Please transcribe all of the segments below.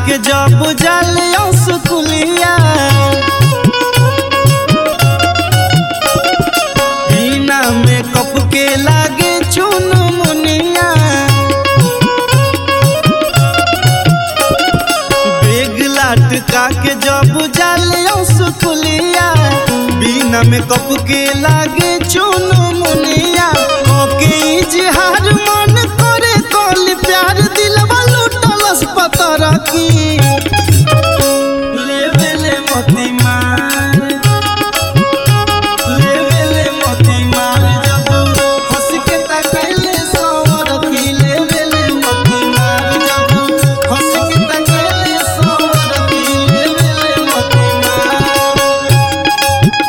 के जब जालियो सुकुलिया बिना मेकअप के लागे चुन मुनिया बेग लाटका के जब जालियो सुकुलिया बिना मेकअप के लागे चुन मुनिया ओके इजहार मन करे कल प्यार दिलवा लुटलस पतर की लेवेले मोती मार लेवेले मोती मार जब हंस के तकैले सवर की लेवेले मोती मार जब हंस के तकैले सवर की लेवेले मोती मार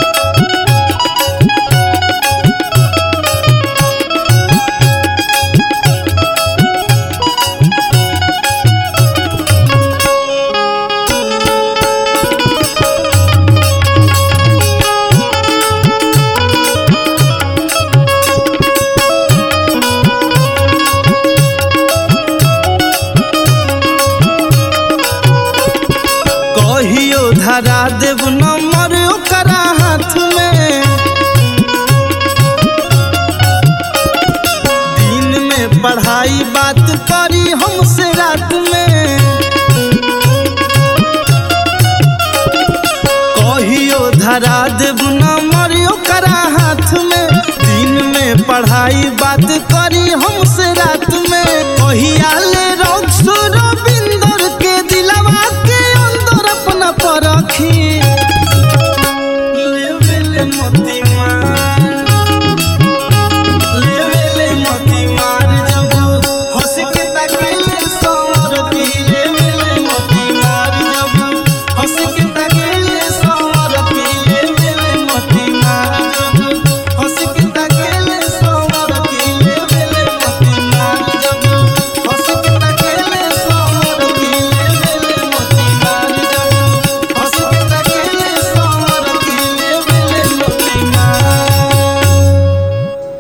कहियो धरा देव नंबर ओकरा हाथ में दिन में पढ़ाई बात करी हमसे रात में कहियो धरा देव नंबर ओकरा हाथ में दिन में पढ़ाई बात कर